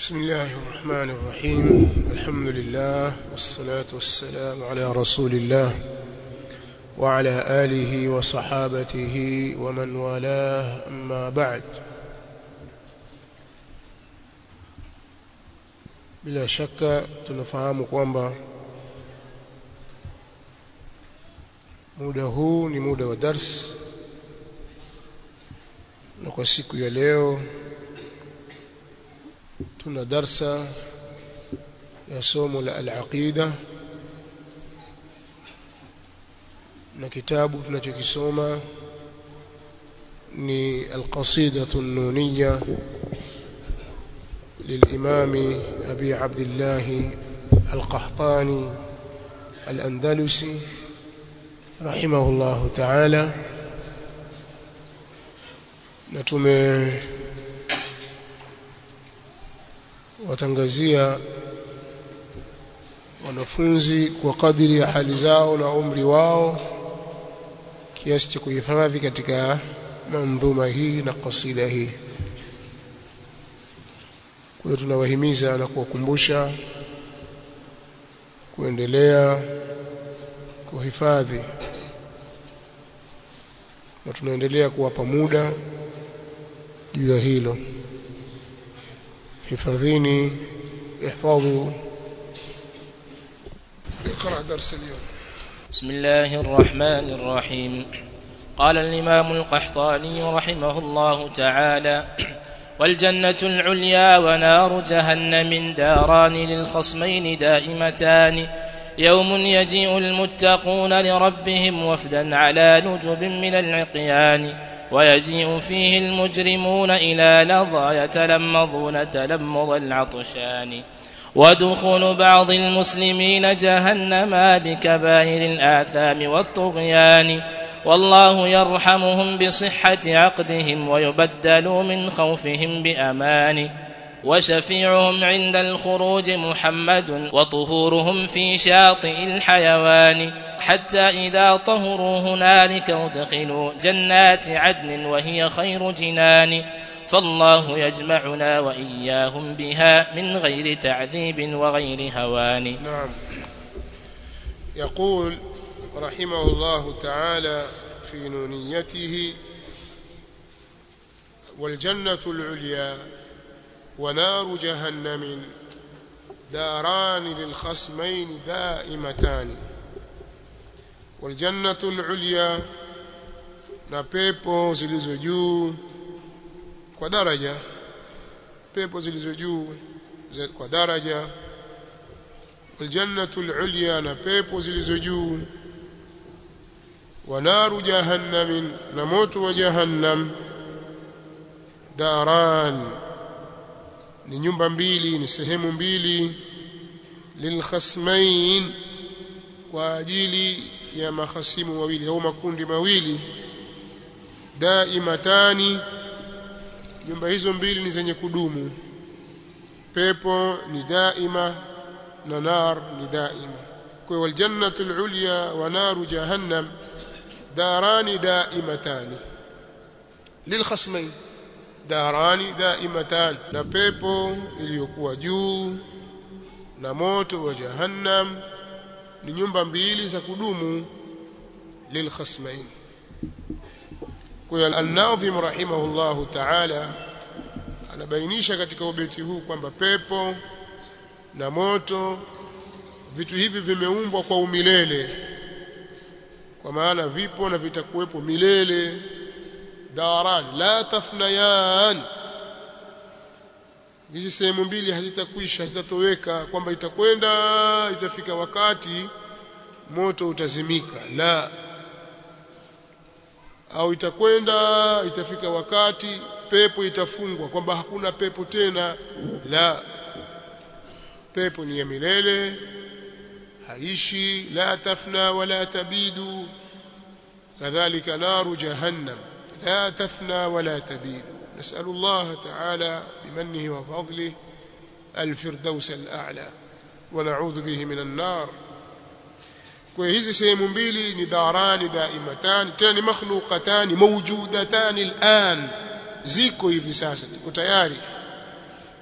بسم الله الرحمن الرحيم الحمد لله والصلاة والسلام على رسول الله وعلى آله وصحابته ومن والاه أما بعد bila shaka tunafahamu kwamba muda huu ni muda wa dars na kwa siku ya leo tuna darsa ya somo la al-aqida na kitabu tunachokisoma ni al-qasidatu an-nuniyya للإمام أبي عبد الله القحطاني الأندلسي رحمه الله تعالى نتمه watangazia wanafunzi kwa kadiri ya hali zao na umri wao kiasi cha kuhifadhi katika mandhuma hii na kasida hii kwa hiyo tunawahimiza na kuwakumbusha kuendelea kuhifadhi na tunaendelea kuwapa muda juu ya hilo حفظيني احفظوا اقرأ درس اليوم بسم الله الرحمن الرحيم قال الإمام القحطاني رحمه الله تعالى والجنة العليا ونار جهنم داران للخصمين دائمتان يوم يجيء المتقون لربهم وفدا على نجب من العقيان ويجيء فيه المجرمون إلى لظى يتلمظون تلمظ العطشان ودخول بعض المسلمين جهنم بكبائر الآثام والطغيان والله يرحمهم بصحة عقدهم ويبدلوا من خوفهم بأمان وشفيعهم عند الخروج محمد وطهورهم في شاطئ الحيوان حتى إذا طهروا هنالك ادخلوا جنات عدن وهي خير جنان فالله يجمعنا وإياهم بها من غير تعذيب وغير هوان نعم يقول رحمه الله تعالى في نونيته والجنة العليا ونار جهنم داران للخصمين دائمتان والجنة العليا na pepo zilizo juu kwa daraja pepo zilizo juu kwa daraja waljannatu alulya na pepo zilizo juu wa naru jahannam na moto wa jahannam daran ni nyumba mbili ni sehemu mbili lilkhasmain kwa ajili ya mahasimu wawili au makundi mawili daimatani nyumba hizo mbili ni zenye kudumu pepo ni daima na nar ni daima kwa hiyo aljannatu alulya wa naru jahannam darani daimatani lilkhasmain darani daimatan na pepo iliyokuwa juu na moto wa jahannam ni nyumba mbili za kudumu lilkhasmain kwa hiyo al-Nadhim rahimahullahu ta'ala anabainisha katika ubeti huu kwamba pepo na moto vitu hivi vimeumbwa kwa umilele kwa maana vipo na vitakuwepo milele daran la tafnayan hizi sehemu mbili hazitakwisha hazitatoweka kwamba itakwenda itafika wakati moto utazimika la au itakwenda itafika wakati pepo itafungwa kwamba hakuna pepo tena la pepo ni ya milele haishi la tafna wala tabidu kadhalika naru jahannam لا تفنى ولا تبيد نسأل الله تعالى بمنه وفضله الفردوس الأعلى ونعوذ به من النار kwa hizi sehemu mbili ni darani daimatan tena ni makhluqatan mawjudatan al'an ziko hivi sasa ziko tayari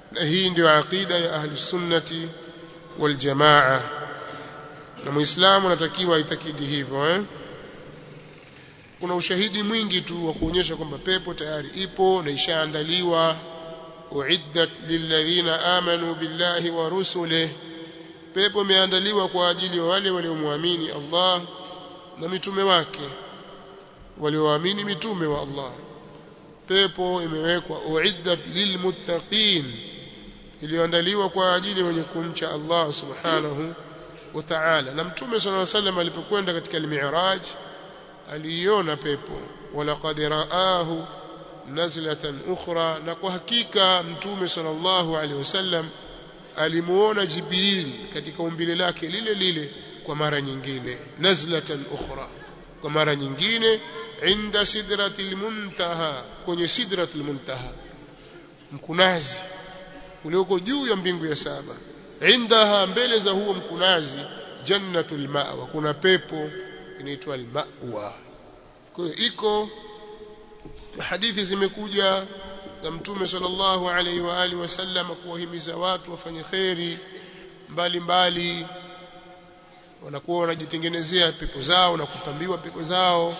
na hii ndio aqida ya ahli sunnati wal jamaa na muislamu anatakiwa aitakidi hivyo eh kuna ushahidi mwingi tu wa kuonyesha kwamba pepo tayari ipo na ishaandaliwa uiddat lilladhina amanu billahi wa rusulihi pepo imeandaliwa kwa ajili ya wale waliomwamini Allah na mitume wake walioamini mitume wa Allah pepo imewekwa uiddat lilmuttaqin iliyoandaliwa kwa ajili wenye kumcha Allah subhanahu wa ta'ala na mtume sallallahu alaihi wasallam alipokwenda katika al-mi'raj aliiona pepo walaqad raahu nazlatan ukhra na kwa hakika mtume sallallahu alaihi wasallam alimuona jibril katika umbile lake lile lile kwa mara nyingine nazlatan ukhra kwa mara nyingine inda sidratil muntaha kwenye sidratul muntaha mkunazi ulioko juu ya mbingu ya saba indaha mbele za huo mkunazi jannatul ma'wa kuna pepo inaitwa al-ma'wa kwa hiyo iko hadithi zimekuja za mtume sallallahu alaihi wa alihi wasallam kuwahimiza watu wafanye kheri mbalimbali wanakuwa wanajitengenezea pepo zao na kupambiwa pepo zao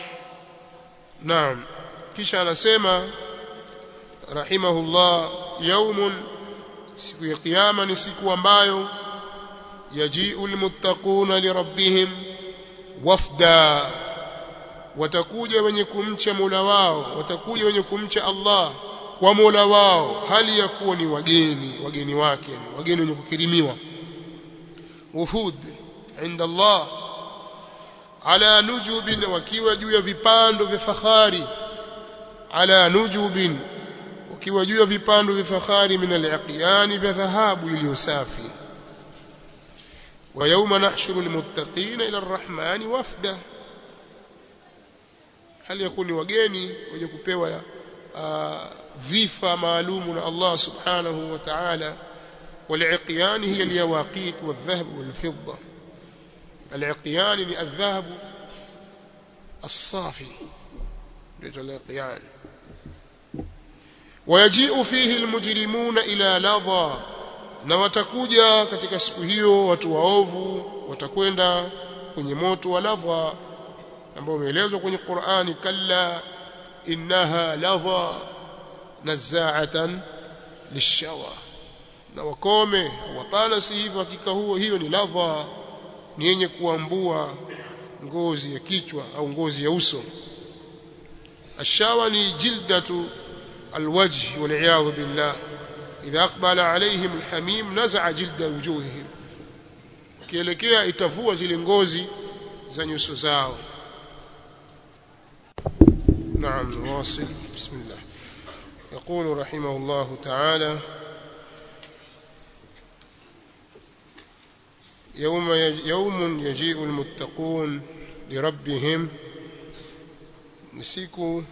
naam kisha anasema rahimahullah yaumun siku ya kiyama ni siku ambayo yaji'u almuttaquna lirabbihim wafda watakuja wenye kumcha Mola wao watakuja wenye kumcha Allah kwa Mola wao hali ya kuwa ni wageni wageni wake wageni wenye kukirimiwa wufud inda Allah ala nujubin wakiwa juu ya vipando vya fahari ala nujubin wakiwa juu ya vipando vya fahari min al-aqyan vya dhahabu iliyo safi wa yawma nahshuru al-muttaqina ila ar-rahmani wafda hali yakuni wageni wenye kupewa uh, vifa maalumu na Allah subhanahu wa ta'ala والعقيان هي اليواقيت والذهب والفضة العقيان الذهب الصافي العقيان ويجيء فيه المجرمون إلى لظى na watakuja katika siku hiyo watu waovu watakwenda kwenye moto wa ladha ambao umeelezwa kwenye Qur'ani kalla innaha ladha nazaatan lishawa na wakome hapana si hivyo hakika huo hiyo ni ladha ni yenye kuambua ngozi ya kichwa au ngozi ya uso ashawa ni jildatu alwajh wal billah idha aqbala alayhim alhamim naza'a jilda wujuhihim kielekea itavua zile ngozi za nyuso zao نعم نواصل بسم الله يقول رحمه الله تعالى يوم يوم يجيء المتقون لربهم siku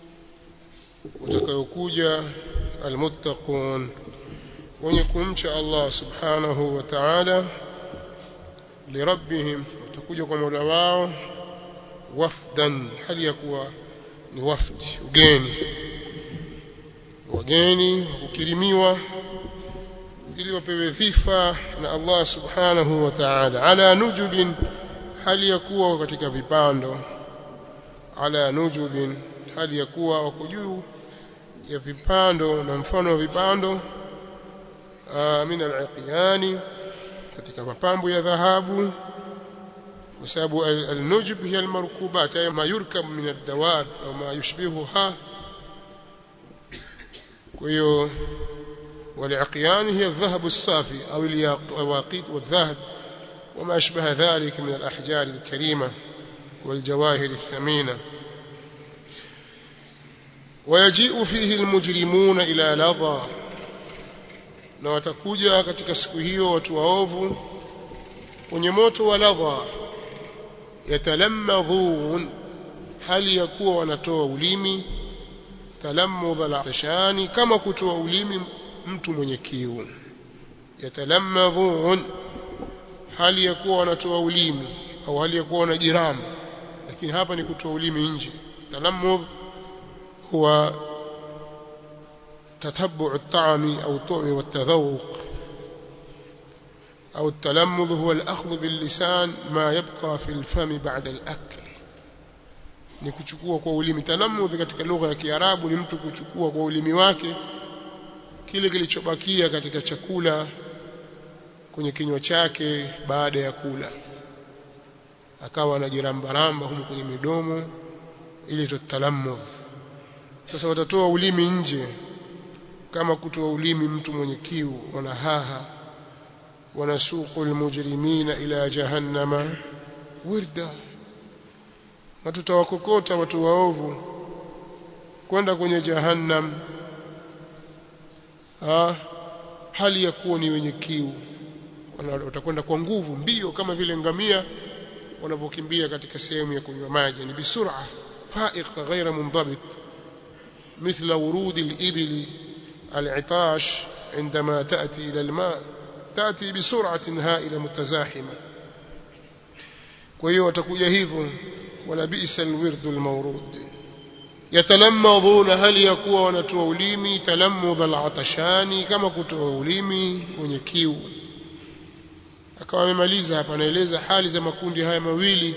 utakayokuja almuttaqun wenye kumcha Allah subhanahu wa ta'ala lirabbihim utakuja kwa Mola wao wafdan hali ya kuwa ni wafdi ugeni wageni kukirimiwa ili wapewe vifa na Allah subhanahu wa ta'ala ala nujubin hali ya kuwa katika vipando ala nujubin hali ya kuwa wako juu ya vipando na mfano wa vipando min al-aqyani katika mapambo ya dhahabu kwa sababu al-nujub hiya al-markubat ay ma yurkab min ad-dawab au ma yushbihuha kwa hiyo والعقيان هي الذهب الصافي أو الياقيت والذهب وما أشبه ذلك من الأحجار الكريمة والجواهر الثمينة ويجيء فيه المجرمون إلى لظى na watakuja katika siku hiyo watu waovu kwenye moto wa ladha yatalammadhun hali ya kuwa wanatoa ulimi talammudha al-tashani kama kutoa ulimi mtu mwenye kiu yatalammadhun hali ya kuwa wanatoa ulimi au hali ya kuwa wanajiramu lakini hapa ni kutoa ulimi nje talammudh huwa تتبع الطعم أو الطعم والتذوق أو التلمذ هو الأخذ باللسان ما يبقى في الفم بعد الأكل ni kuchukua kwa ulimi talamudh katika lugha ya Kiarabu ni mtu kuchukua kwa ulimi wake kile kilichobakia katika chakula kwenye kinywa chake baada ya kula akawa anajirambaramba humu kwenye midomo ili tutalamudh sasa watatoa ulimi nje kama kutoa ulimi mtu mwenye kiu wanahaha wanasuqu almujrimina ila jahannama wirda na tutawakokota watu waovu kwenda kwenye jahannam ah hali ya kuwa ni wenye kiu watakwenda kwa nguvu mbio kama vile ngamia wanavyokimbia katika sehemu ya kunywa maji ni bisura faiq ghaira mundabit مثل ورود الإبل العطاش عندما تأتي إلى الماء تأتي بسرعة هائلة متزاحمة وهي وتكوja hivyo ولا بئس الورد المورود يتلمضون هل يكون wanatoa ulimi talammudh al-atashani kama kutoa ulimi wenye kiu akawa amemaliza hapa anaeleza hali za makundi haya mawili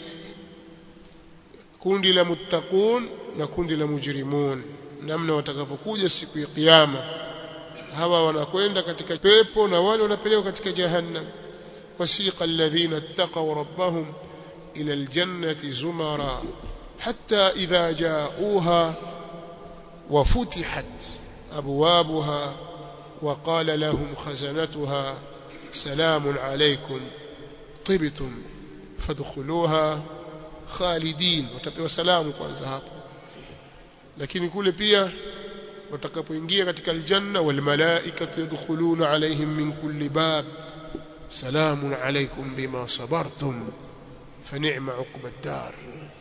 kundi la muttaqun na kundi la mujrimun namna watakavyokuja siku ya kiyama hawa wanakwenda katika pepo na wale wanapelekwa katika jahannam wasiqa alladhina ittaqaw rabbahum ila aljannati zumara hatta idha ja'uha وفتحت أبوابها وقال لهم خزنتها سلام عليكم طبتم فادخلوها khalidin watapewa salamu kwanza hapo lakini kule pia watakapoingia katika aljanna wal malaikatu yadkhuluna alaihim min kulli bab salamun alaykum bima sabartum fa ni'ma uqba ad-dar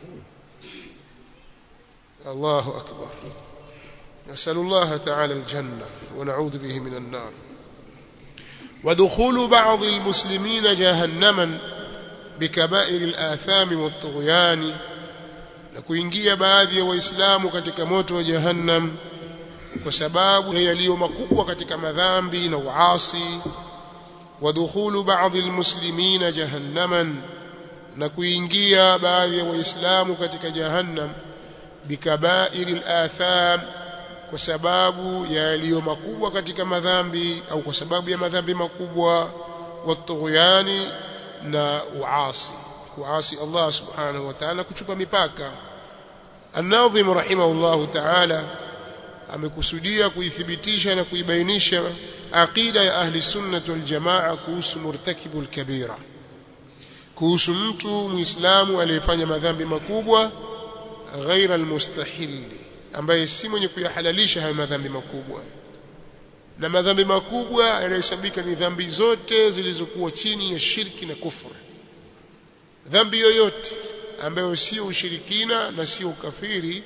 Allahu akbar نسأل الله تعالى الجنة ونعوذ به من النار ودخول بعض المسلمين جهنما بكبائر الآثام والطغيان na kuingia baadhi ya waislamu katika moto wa jahannam kwa sababu yaliyo makubwa katika madhambi na uasi wadkhulu baadhi almuslimina jahannaman na kuingia baadhi ya waislamu katika jahannam bikabairi alatham kwa sababu ya yaliyo makubwa katika madhambi au kwa sababu ya madhambi makubwa watughyani na uasi kuasi Allah subhanahu wa ta'ala kuchupa mipaka An-Nadhim rahimahullah ta'ala amekusudia kuithibitisha na kuibainisha aqida ya ahli sunnah wal jamaa kuhusu murtakibul kabira kuhusu mtu muislamu aliyefanya madhambi makubwa ghaira almustahili ambaye si mwenye kuyahalalisha hayo madhambi makubwa na madhambi makubwa yanahesabika ni dhambi zote zilizokuwa chini ya shirki na kufuru dhambi yoyote ambayo sio ushirikina na sio ukafiri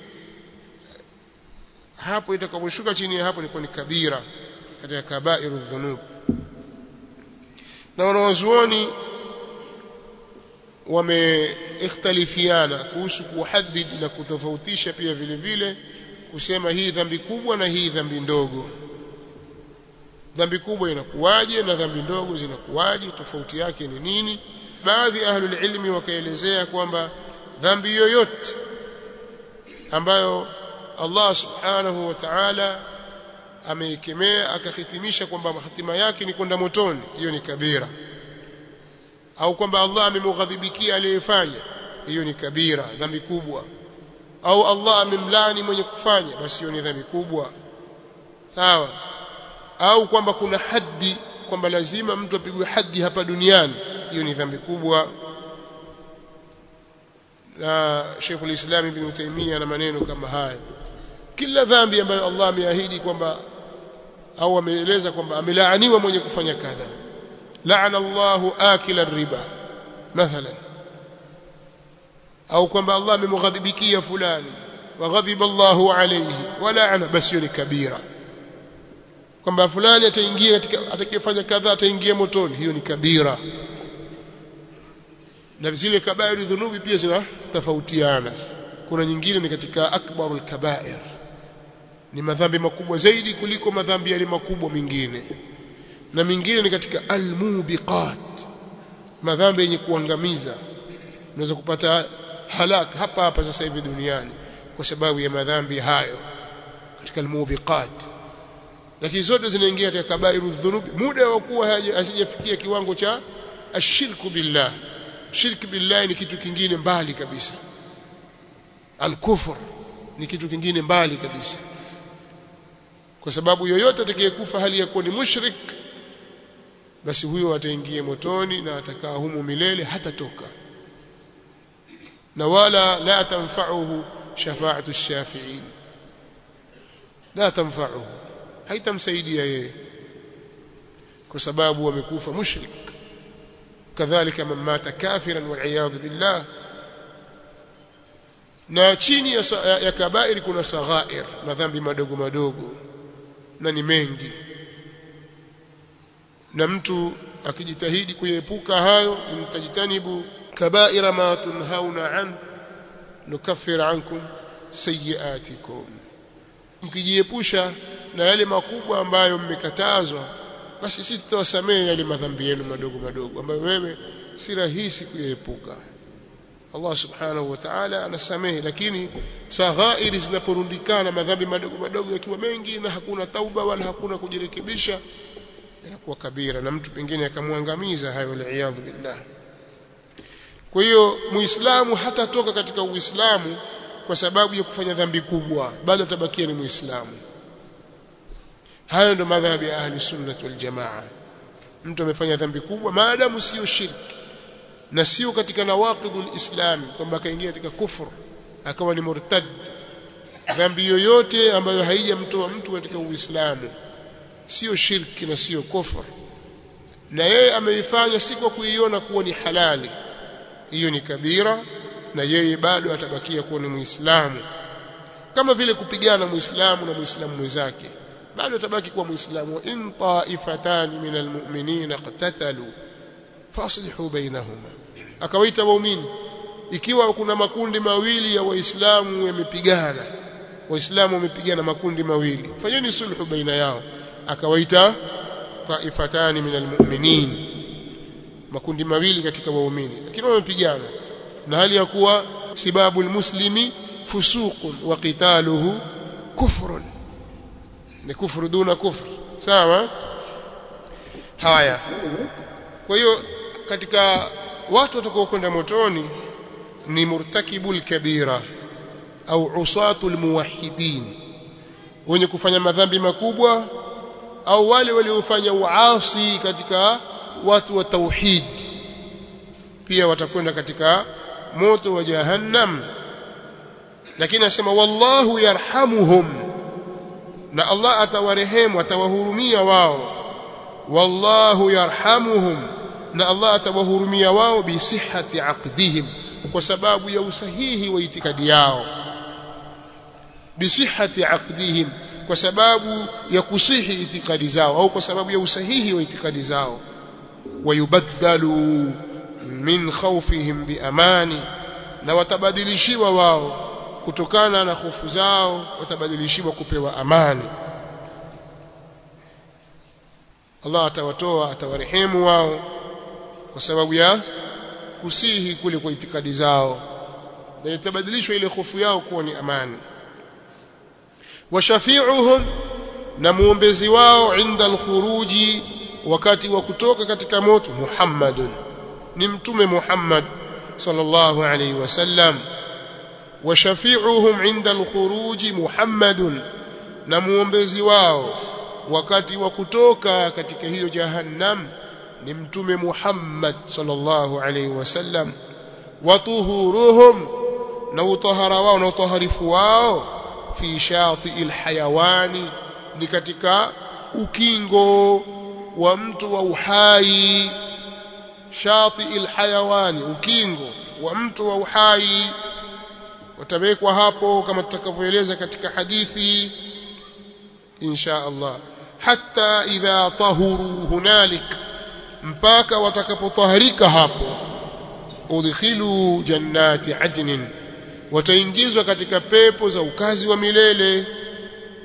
hapo itakaposhuka chini ya hapo ni kabira katika kabairu dhunub na wanawazuoni wameikhtalifiana kuhusu kuhadid na kutofautisha pia vile vile kusema hii dhambi kubwa na hii dhambi ndogo dhambi kubwa inakuwaje na dhambi ndogo zinakuwaje tofauti yake ni nini baadhi ya ahlul ilmi wakaelezea kwamba dhambi yoyote ambayo Allah subhanahu wa ta'ala ameikemea akahitimisha kwamba hatima yake ni kwenda motoni hiyo ni kabira au kwamba Allah amemghadhibikia aliyefanya hiyo ni kabira dhambi kubwa au Allah amemlani mwenye kufanya basi hiyo ni dhambi kubwa sawa au kwamba kuna haddi kwamba lazima mtu apigwe haddi hapa duniani hiyo ni dhambi kubwa na Sheikh ulislam Ibn Taymiyyah na maneno kama haya kila dhambi ambayo Allah ameahidi kwamba au ameeleza kwamba amelaaniwa mwenye kufanya kadha la'ana Allahu akila riba mathalan au kwamba Allah amemghadhibikia fulani waghadhiba Allahu alayhi wa la'ana basi ni kabira kwamba fulani ataingia katika atakayefanya kadha ataingia motoni hiyo ni kabira na zile kabairu dhunubi pia zina tofautiana kuna nyingine ni katika akbarul kabair ni madhambi makubwa zaidi kuliko madhambi yale makubwa mengine na mingine ni katika almubiqat madhambi yenye kuangamiza unaweza kupata halaka hapa hapa sasa hivi duniani kwa sababu ya madhambi hayo katika almubiqat lakini zote zinaingia katika kabairu dhunubi muda wa kuwa hazijafikia kiwango cha ashirku billah shirki billah ni kitu kingine mbali kabisa alkufur ni kitu kingine mbali kabisa kwa sababu yoyote atakayekufa hali ya kuwa ni mushrik basi huyo ataingia motoni na atakaa humo milele hatatoka na wala la tanfa'uhu shafa'atu shafi'in la tanfa'uhu haitamsaidia yeye kwa sababu amekufa mushrik kadhalika man mata kafiran wal billah na chini ya, ya, ya kabairi kuna saghair madhambi madogo madogo na ni mengi na mtu akijitahidi kuepuka hayo mtajitanibu kabaira ma tunhauna an nukaffir ankum sayiatikum mkijiepusha na yale makubwa ambayo mmekatazwa basi sisi tutawasamehe yale madhambi yenu madogo madogo ambayo wewe si rahisi kuyaepuka Allah subhanahu wa ta'ala anasamehe lakini saghairi zinaporundikana madhambi madogo madogo yakiwa mengi na hakuna tauba wala hakuna kujirekebisha inakuwa kabira na mtu pengine akamwangamiza hayo waliyadhu billah kwa hiyo muislamu hatatoka katika uislamu kwa sababu ya kufanya dhambi kubwa bado atabakia ni muislamu hayo ndo madhhabi ya ahli sunnah wal jamaa mtu amefanya dhambi kubwa maadamu sio shirki na sio katika nawaqidul islam kwamba akaingia katika kufur akawa ni murtad dhambi yoyote ambayo haijamtoa mtu katika uislamu sio shirki na sio kufur na yeye ameifanya si kwa kuiona kuwa ni halali hiyo ni kabira na yeye bado atabakia kuwa ni muislamu kama vile kupigana muislamu na muislamu mwenzake bado atabaki kuwa muislamu in ta'ifatan min almu'minina qatatalu faslihu bainahuma akawaita waumini ikiwa kuna makundi mawili ya waislamu yamepigana waislamu wamepigana makundi mawili fanyeni sulhu baina yao akawaita taifatani min almu'minin makundi mawili katika waumini lakini wamepigana na hali ya kuwa sibabu almuslimi fusuqun wa qitaluhu kufrun ni kufru duna kufr sawa haya kwa hiyo katika watu watakaokwenda motoni ni murtakibul kabira au usatul muwahhidin wenye kufanya madhambi makubwa au wale waliofanya uasi katika watu wa tauhid pia watakwenda katika moto wa jahannam lakini asema wallahu yarhamuhum na Allah atawarehemu atawahurumia wao wallahu yarhamuhum na Allah atawahurumia wao bi sihhati aqdihim kwa sababu ya usahihi wa itikadi yao bi sihhati aqdihim kwa sababu ya kusihi itikadi zao au kwa sababu ya usahihi wa itikadi zao wayubaddalu min khawfihim bi amani na watabadilishiwa wao kutokana na hofu zao watabadilishiwa kupewa amani Allah atawatoa atawarehemu wao kwa sababu ya kusihi kule kwa itikadi zao na itabadilishwa ile hofu yao kuwa ni amani washafi'uhum na muombezi wao inda alkhuruji wakati wa kutoka katika moto Muhammadun ni mtume Muhammad sallallahu alayhi wasallam washafi'uhum inda alkhuruji Muhammadun na muombezi wao wakati wa kutoka katika hiyo jahannam ni mtume Muhammad sallallahu alayhi wasallam watuhuruhum na utahara wao na utaharifu wao fi shati alhayawani ni katika ukingo wa mtu wa uhai shati alhayawani ukingo wa mtu wa uhai watawekwa hapo kama tutakavyoeleza katika hadithi insha Allah hatta idha tahuru hunalik mpaka watakapotaharika hapo udkhilu jannati adnin wataingizwa katika pepo za ukazi wa milele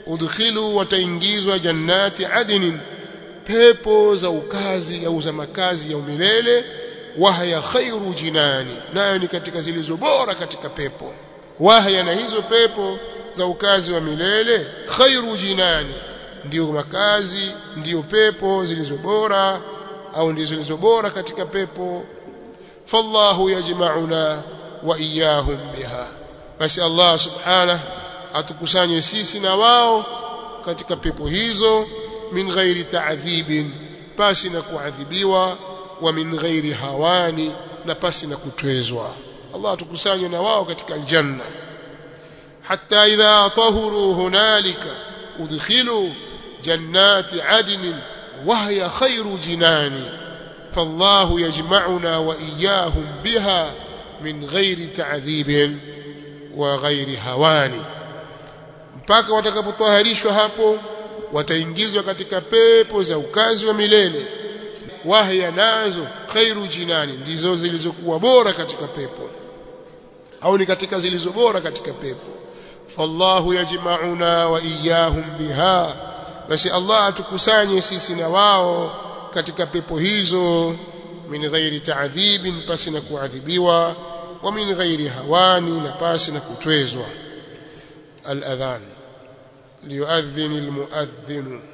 udkhilu wataingizwa jannati adnin pepo za ukazi au za makazi ya umilele wahya khairu jinani nayo ni katika zilizo bora katika pepo wahya na hizo pepo za ukazi wa milele khairu jinani ndiyo makazi ndiyo pepo zilizo bora au ndizo zilizo bora katika pepo fallahu yajma'una wa iyahum biha basi Allah subhanahu atukusanye sisi na wao katika pepo hizo min ghairi ta'dhibin pasi na kuadhibiwa wa min ghairi hawani na pasi na kutwezwa Allah atukusanye na wao katika aljanna hatta idha tahuru hunalika udkhilu jannati adnin wa hiya khairu jinani فالله يجمعنا وإياهم بها من غير تعذيب وغير هوان mpaka watakapotaharishwa hapo wataingizwa katika pepo za ukazi wa milele wahya nazo khairu jinani ndizo zilizokuwa bora katika pepo au ni katika zilizo bora katika pepo fallahu yajma'una wa iyyahum biha basi Allah atukusanye sisi na wao katika pepo hizo min ghairi ta'dhibin pasi na kuadhibiwa wa min ghairi hawani na pasi na kutwezwa al-adhan liyuadhdhin al-muadhdhin